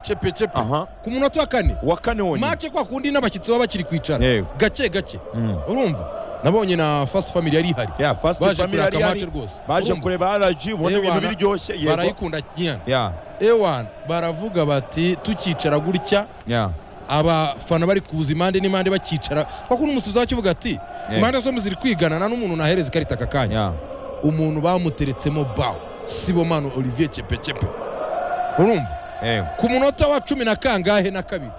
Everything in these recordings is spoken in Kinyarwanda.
cepe cepe aha ku munota wa kane wa kane wonyine mace kwa kundi n'abashyitsi baba bakiri kwicara yego gake gake Mm. urumva nabonye na fast family yari ihari ya fasiti baje famili yari kuraka mace yari rwose baje Urumva? kureba araji ubona ibintu Ewana, biryoshye yego barayikunda cyane ya ewana baravuga bati tukicara gutya ya abafana bari kuza impande n'impande bakicara kuko n'umusifuzi wakivuga ati impande zombi ziri kwigana nta n'umuntu nahereza ikarita aka kanya ya umuntu bamuteretsemo bawo sibomano olivier cepekepe urumva yego ku munota wa cumi na kangahe na kabiri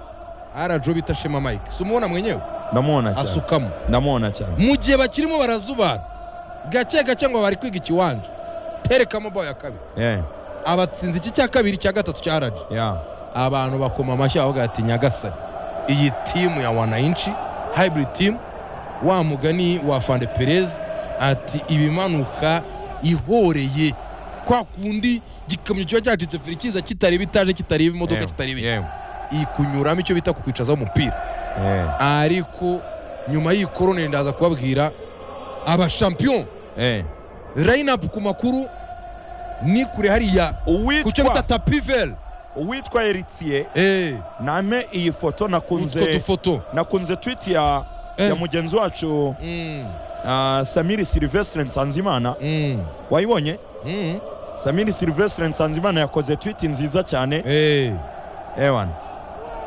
arajo bita shema mike si umubona mwenyewe ndamubona cyane asukamo ndamubona cyane mu gihe bakirimo barazubana gake gake ngo bari kwiga ikiwanja terekamo bawo ya kabiri Eh, abatsinze iki cya kabiri cya gatatu cya arajo ya abantu bakoma amashyi avuga ati nyagasani iyi timu ya wanayinshi hybrid team wa mugani wa fande perez ati ibimanuka ihoreye kwa kundi igikamyo kiba cyacitse feri kiza kitareba itaje kitareba imodoka Yego, kitareba iki. yego iyi kunyuramo icyo bita kukwicazaho umupira Eh, ariko nyuma y'iyi korone ndaza kubabwira abashampiyon eh. rayinapu ku makuru ni kure hariya ku cyo bita uwitwa tapiveri uwitwa Eritiye eee name iyi foto utwo nakunze dufoto nakunze tweet ya Eh. ya mugenzi wacu Mm, ah, Samiri Silvestre Nsanzimana mm, wayibonye mm. Samiri Silvestre Nsanzimana yakoze tweet nziza cyane Eh, ewana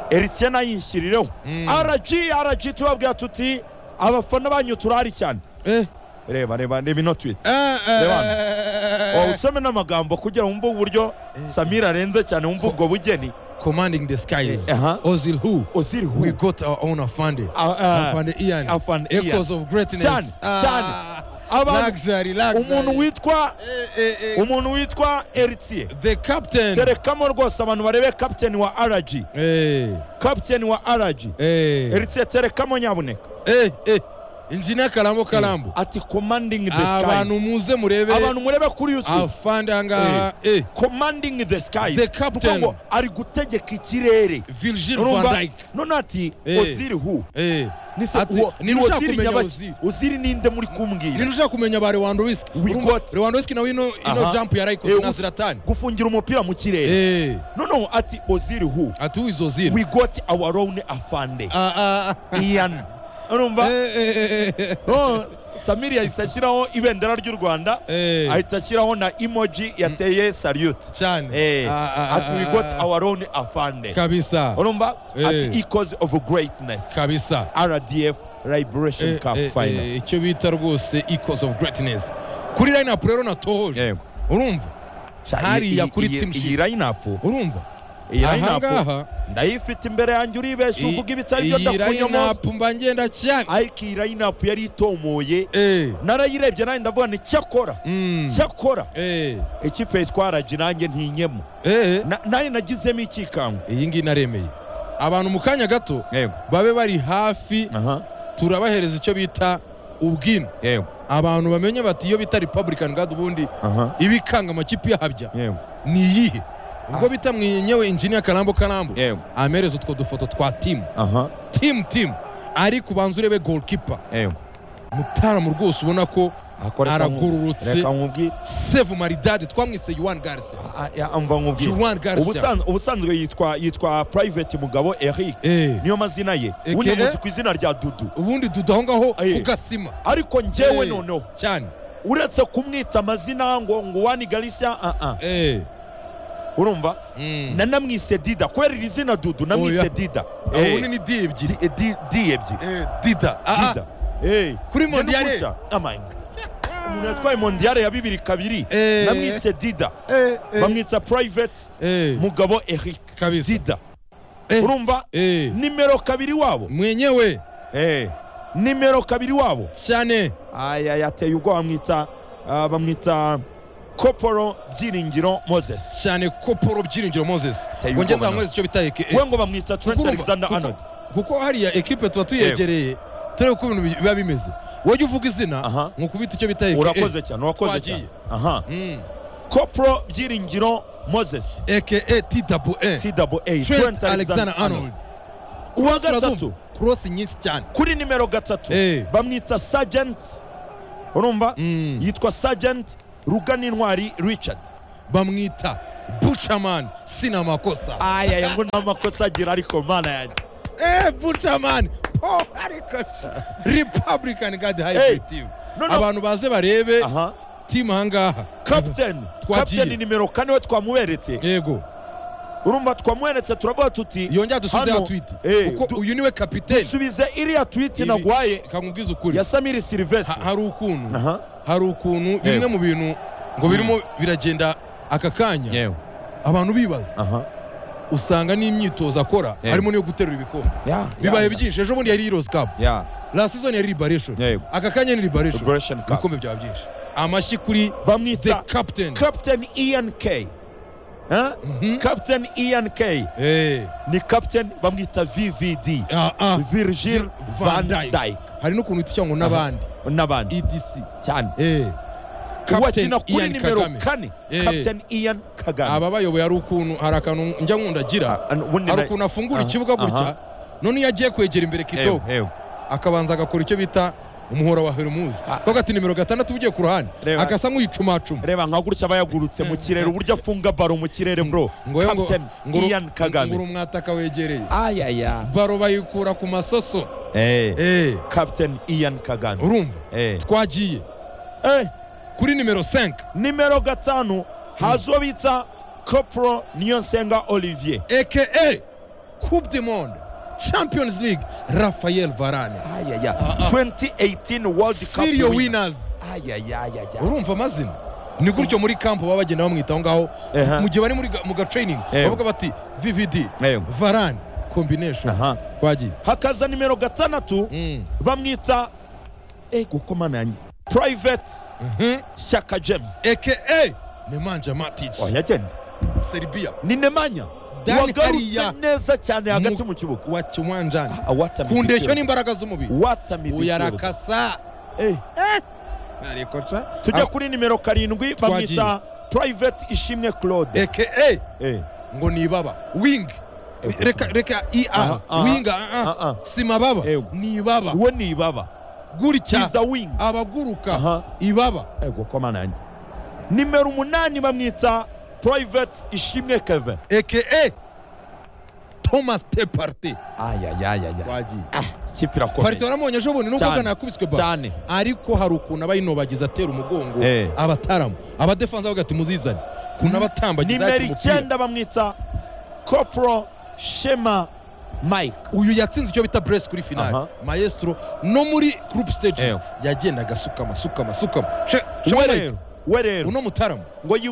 Eritiye nayishirireho mm. RG RG tubabwira tuti abafana banyu turahari cyane Eh, reba reba reba ino tweet ah, ah, Lewan. ah, wawe usome n'amagambo kugira ngo wumve uburyo Eh. Samiri arenze cyane wumve ubwo bugeni commanding the skies Eh, aha. ozil who uziri we hu got our own afande Ah, ah. afande ian Afande Ian. echoes of greatness Cyane, Ah, Abantu- luxury luxury umuntu witwa Eh, eh, eh. umuntu witwa Eritiye the captain terekamo rwose abantu barebe kapiteni wa RG eh, kapiteni wa RG eh, Eritiye terekamo nyabuneka eh, eh. injinia karambo karambo ati commanding the abantu skies muze murebe abantu murebe kuri YouTube afande ahangaha eh, commanding the skies The Kuko captain. ngo ari gutegeka ikirere virgil van urumva dijk none ati Eh. oziri hu eh. ni se Ati, uwo- ni ni ushaka oziri kumenya nyabaki Ozil. oziri ninde muri kumbwira rero ushaka kumenya ba lewandowski We Urumva, got- lewandowski nawe ino ino Aha. jump yarayikoze Eh, na us- ziratani gufungira umupira mu kirere Eh, noneho ati oziri hu ati uwizo zira we got our own afande Ah, ah, ah. ian urumva Eh, eh, eh, eh, Oh, samiri yahise ashyiraho ibendera ry'u rwanda eh. Eh, ahita ashyiraho na emoji yateye salute cyane Eh, Ah, ah, ati we ah, got ah. our own afande kabisa urumva Eh. ati ecoze of greatness kabisa rdf liberation Eh, cup eh, final eh, icyo bita rwose equals of greatness kuri line up rero natohoje Yego. urumva Sha, hariya iyi- kuri iyi- team sheet. iyi line-up urumva iyi line-up ahangaha ndayifite imbere yanjye uribesha iyi- uvuga ibitari byo iyi line ndakunyomoza up mba ngenda cyane ariko iyi line-up yari itomoye Eh, narayirebye nanjye ndavuga ni cyakora mm, cyakora eh, ikipe twaraje nanjye ntinyemo eh, Na- nanjye nagizemo ikikangwe iyi ngiyi naremeye abantu mu kanya gato yego babe bari hafi aha turabahereza icyo bita ubwino yego abantu bamenye bati iyo bita republican guard ubundi aha ibikanga amakipe yahabya yego ni iyihe ubwo Ah. bita mwenyewe injinia karambo karambo yego amereza utwo dufoto twa timu aha timu timu ariko ubanza urebe goalkeeper yego mutaramu rwose ubona ko Ako reka nku- Aragororotse. reka nkubwire seve maridade twamwise yuwan garse A- a- a- mva nkubwire yuwan garse Ubusan- ubusanzwe yitwa yitwa private mugabo eric Eh, niyo mazina ye Eke- ubundi muzi ku izina rya dudu ubundi dudaho ngaho Eh. ku gasima ariko njyewe Eh. noneho cyane uretse kumwita amazina ngo ngo wani garisia ah ah Eh, urumva mm. na namwise dida kubera iri zina dudu Oya. namwise dida Abo Eh, ubundi ni di ebyiri di- eh, di- di ebyiri Eh, dida Ah, dida ah. Eh. kuri Njye ni mondiyare gutya. Amanyi. umuntu yatwaye mondiyare ya bibiri kabiri Eh. namwise dida Eh, eh. bamwita private Eh, mugabo eric kabisa dida Eh. urumva Eh, nimero kabiri wabo mwenyewe Eh. nimero kabiri wabo cyane aya yateye ubwo bamwita ah, bamwita koporo byiringiro moses cyane ko Paul byiringiro moses Teye ngo ubwoba ngeze nawe. hanyweze icyo bita eke we ngo bamwita kuko trent urumva- alexander kuko- arnold kuko hariya ekipe tuba tuyegereye turebe uko ibintu biba bimeze wajya uvuga izina Aha. ngo ukubita icyo bita eke urakoze cyane urakoze cyane Twagiye. aha koporo byiringiro moses eke tw twa trent alexander arnold uwa Bose urazumva, gatatu cross nyinshi cyane kuri nimero gatatu Eh. bamwita sergeant urumva Mm. yitwa sergeant ruganintwari richard bamwita bucamani sina amakosa aya aya ngo nta makosa agira ariko mana yanjye eee bucamani po ariko repubulika gadi Hey, hybrid timu noneho- abantu baze barebe aha timu ahangaha kapiteni Twagiye. kapiteni nimero kane we twamuberetse yego urumva twamuberetse turavuga tuti yongera dusubizeho Hano, twite eh, kuko du- uyu niwe kapiteni subize iriya twiti Ibi- nagwaye reka nkubwize ukuri ya samiri silivestre Ha- hari ukuntu aha hari ukuntu bimwe mu bintu ngo birimo biragenda aka kanya yewe abantu bibaza aha usanga n'imyitozo akora Yego. harimo n'iyo guterura ibikombe ya bibaye ya, byinshi ejo bundi yari heroes cup ya la season yari liberation Yego. aka kanya ni liberation liberation cup ibikombe byaba byinshi amashyi kuri the bamwita captain captain ian k Huh? Mhm. captain ian k Eh, ni captain bamwita vvd ah, ah. virgil Van van dyke hari n'ukuntu utica ngo n'abandi n'abandi edc cyane Eh. wakina Captain kuri Ian nimero Kagame. kane Eh. captain ian kagame aba bayoboye hari ukuntu hari akantu njya nkunda agira Ah, ubundi hari na- ukuntu afungura Aha, ikibuga gutya aha. none iyo agiye kwegera imbere Ewe, kidogo ewe. akabanza agakora icyo bita umuhora wa hermuzi Ah. kuko ati nimero gatandatu ugiye ku ruhande Reba. agasa nk'uyicumacuma reba nka gutya bayagurutse mu kirere uburyo afunga baro mu kirere bro ngo yo ngo captain ngo uru- ian ngo uru kagame mwataka wegereye ayaya baro bayikura ku masoso eh Eh, captain ian kagame urumva eh twagiye eh kuri nimero 5 nimero gatanu haza uwo bita copro niyonsenga olivier aka coupe du monde champions league rafael varane ayaya Ah, ah. 2018 world cup sirio winners ayayayaya urumva amazina ni gutyo muri kampo baba bagenda bamwita aho ngaho Ehe. mu gihe bari muri ga- mu ga training Ewe. bavuga bati vvd Ewe. varane combination aha twagiye hakaza nimero gatandatu Mm. bamwita eh kuko mana yanjye private Mhm. shyaka james aka nemanja matic yagenda serbia ni nemanya Dan wagarutse Hariya. neza cyane hagati Mu- mu kibuga wa kiwanjani Awatamye ku ndeshyo igitero. n'imbaraga z'umubiri Watamye igitero. uyarakasa Eh, ariko ca tujya kuri nimero karindwi Twagiye. bamwita private ishimwe claude aka Eh, ngo ni ibaba wing Ego. reka reka ia Aha, aha. wing ah, ah. Ah, ah. si mababa Ego. ni ibaba uwo ni ibaba gutya He's a wing abaguruka Aha. ibaba ego ko mana yanjye nimero umunani bamwita private ishimwe kevin aka thomas teparte ayayayaya wagiye ikipe parite irakomeye waramubonye ejo bundi nubwo Cyane. bwana yakubiswe ba cyane ariko hari ukuntu aba yinobagiza atera umugongo Eh. abataramu abadefanse bavuga ati muzizane ukuntu abatambagiza nimero yakira umupira icyenda bamwita copro shema mike uyu yatsinze icyo bita buresi kuri Aha. finale maestro no muri gurupe stage Ew. yagendaga asukama asukama asukama She- She- we rero we rero uno mutaramu ngo yibu